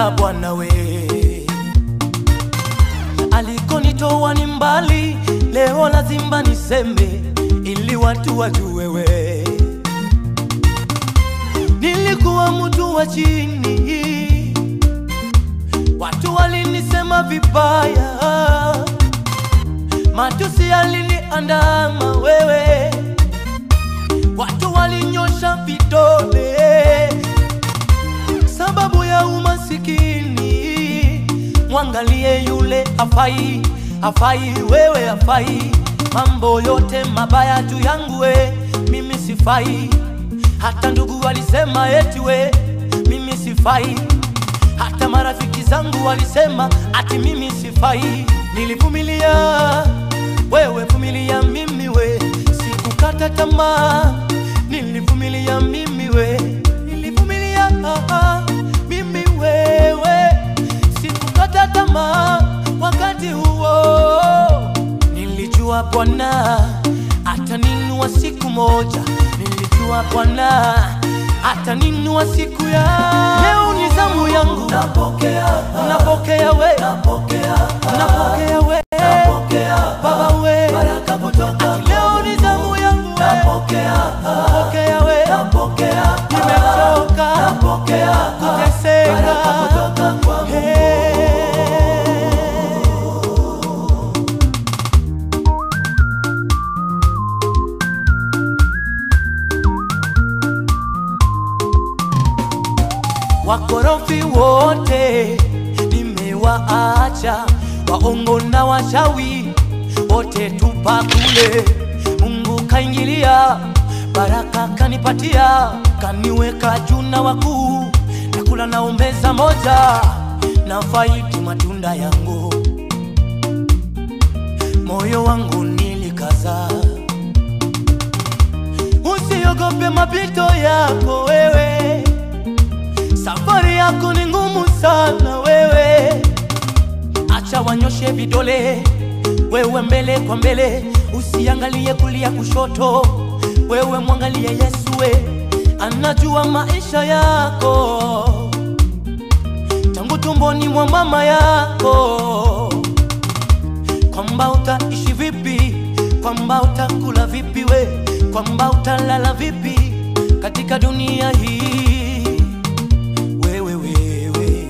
Bwana, Bwana we, alikonitoa ni mbali, leo lazima niseme ili watu wajue we. Nilikuwa mtu wa chini, watu walinisema vibaya, matusi yaliniandama wewe, watu walinyosha vidole sababu ya umasikini. Mwangalie yule afai, afai, wewe afai, mambo yote mabaya juu yangu we, mimi sifai. Hata ndugu walisema eti we, mimi sifai. Hata marafiki zangu walisema ati mimi sifai. Nilivumilia, wewe vumilia mimi we, sikukata tamaa. Nilivumilia mimi we, nilivumilia mimi wewe, sikukata tamaa. Wakati huo nilijua Bwana ataninua siku moja, nilijua Bwana ataninua siku ya leo. Ni zamu yangu, napokea, napokea we, napokea, napokea we, napokea Baba we, baraka kutoka leo. Ni zamu yangu, napokea, napokea we, napokea, nimechoka, napokea kuteseka, baraka kutoka kwa Mungu. Wakorofi wote nimewaacha, waongo na wachawi wote tupa kule. Mungu kaingilia, baraka kanipatia, kaniweka juu na wakuu, nakula naombeza moja na faidi matunda yangu, moyo wangu nilikaza. Usiogope mapito yako wewe Safari yako ni ngumu sana wewe, acha wanyoshe vidole, wewe mbele kwa mbele, usiangalie kulia kushoto, wewe mwangalie Yesu, we anajua maisha yako tangu tumboni mwa mama yako, kwamba utaishi vipi, kwamba utakula vipi, we kwamba utalala vipi katika dunia hii wewe wewe,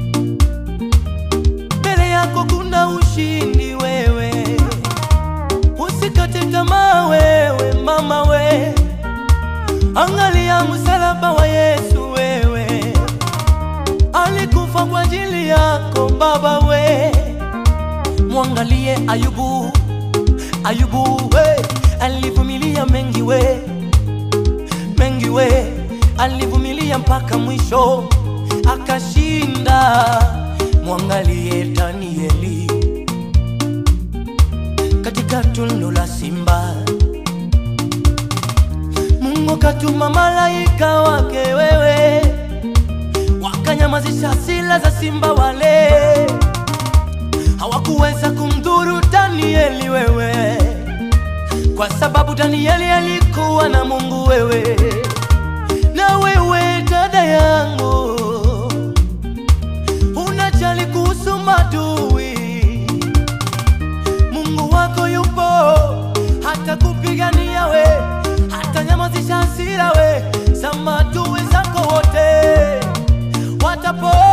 mbele yako kuna ushindi wewe, usikate tamaa wewe mama we, angalia msalaba wa Yesu wewe, alikufa kwa ajili yako baba we, mwangalie Ayubu, Ayubu we, alivumilia mengi we, mengi we, alivumilia mpaka mwisho akashinda. Mwangalie Danieli katika tundu la simba, Mungu katuma malaika wake wewe, wakanyamazisha hasira za simba wale, hawakuweza kumdhuru Danieli wewe, kwa sababu Danieli alikuwa na Mungu wewe na wewe dada yangu, unajali kuhusu madui. Mungu wako yupo, hata kupigania we, hata nyamazisha hasira we za madui zako wote, watapo